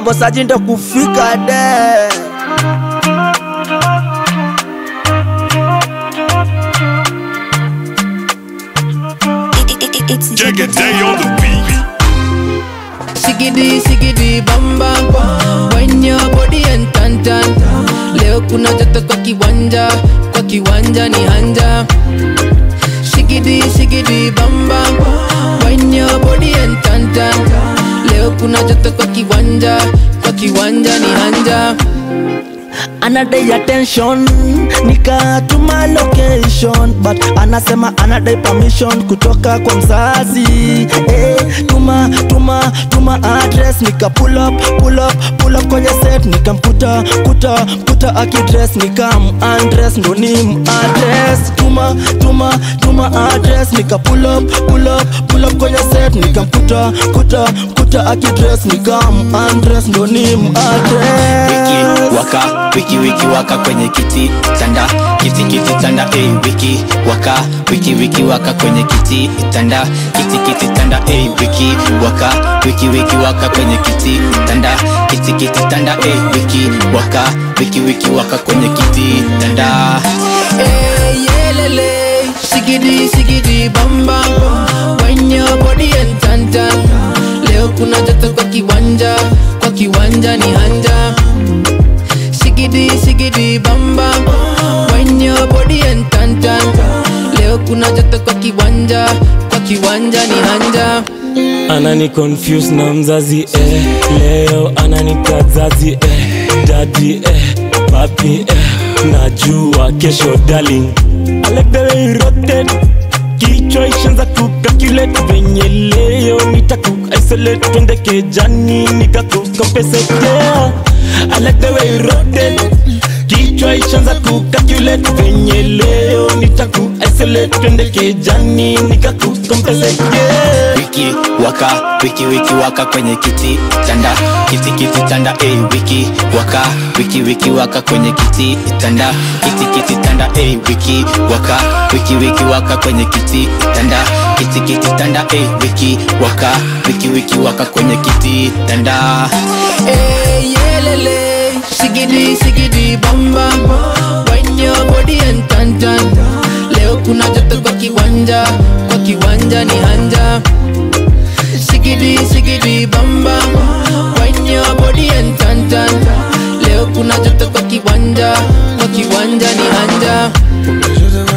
mambo saji ndo kufika de It's Jig a day on the beat. Sigidi sigidi bam bam Wine your body and tan tan Leo kuna joto kwa kiwanja Kwa kiwanja ni hanja Sigidi sigidi bam bam Wine your body and tan tan Leo kuna joto kwa kiwanja Kwa kiwanja ni hanja anadai attention nikatuma location but anasema anadai permission kutoka kwa mzazi eh, tuma tuma tuma address nika pull up pull up pull up kwenye set nikamkuta kuta kuta akidress nikam undress ndo nim address tuma tuma tuma address nika pull up pull up pull up kwenye set nikamkuta kuta kuta akidress nikam undress ndo nim address wiki waka wiki wiki waka kwenye kiti tanda kiti kiti tanda hey, wiki waka wiki wiki waka kwenye kiti tanda kiti kiti tanda hey, wiki waka wiki wiki waka kwenye kiti tanda kiti kiti tanda hey, wiki waka wiki wiki waka kwenye kiti tanda Hey, yelele Sigidi sigidi bam bam Wine your body and tan tan Leo kuna joto kwa kiwanja Kwa kiwanja ni hanja Sigidi sigidi bam bam Wine your body and tan tan Leo kuna joto kwa kiwanja Kwa kiwanja ni hanja anani confuse na mzazi eh. leo ananita zazi eh. dadi eh. papi eh. najua kesho darling I like the way you rotate kichwa ishanza kukalculate venye leo nitaku isolate twende kejani nikakukompesete yeah. I like the way you rotate kichwa ishanza kukalculate venye leo nitaku isolate twende kejani nikakukompesete yeah. wiki waka wiki wiki waka kwenye kiti tanda kiti kiti tanda hey, wiki waka wiki wiki waka kwenye kiti tanda kiti kiti tanda hey, wiki waka wiki wiki waka kwenye kiti tanda kiti kiti tanda hey, wiki waka wiki wiki waka kwenye kiti tanda Hey, yelele Sigidi sigidi bam bam Wine your body and tan tan Leo kuna joto kwa kiwanja Kwa kiwanja ni hanja Sigidi sigidi bam bam Wine your body and tan tan Leo kuna joto kwa kiwanja Kwa kiwanja ni hanja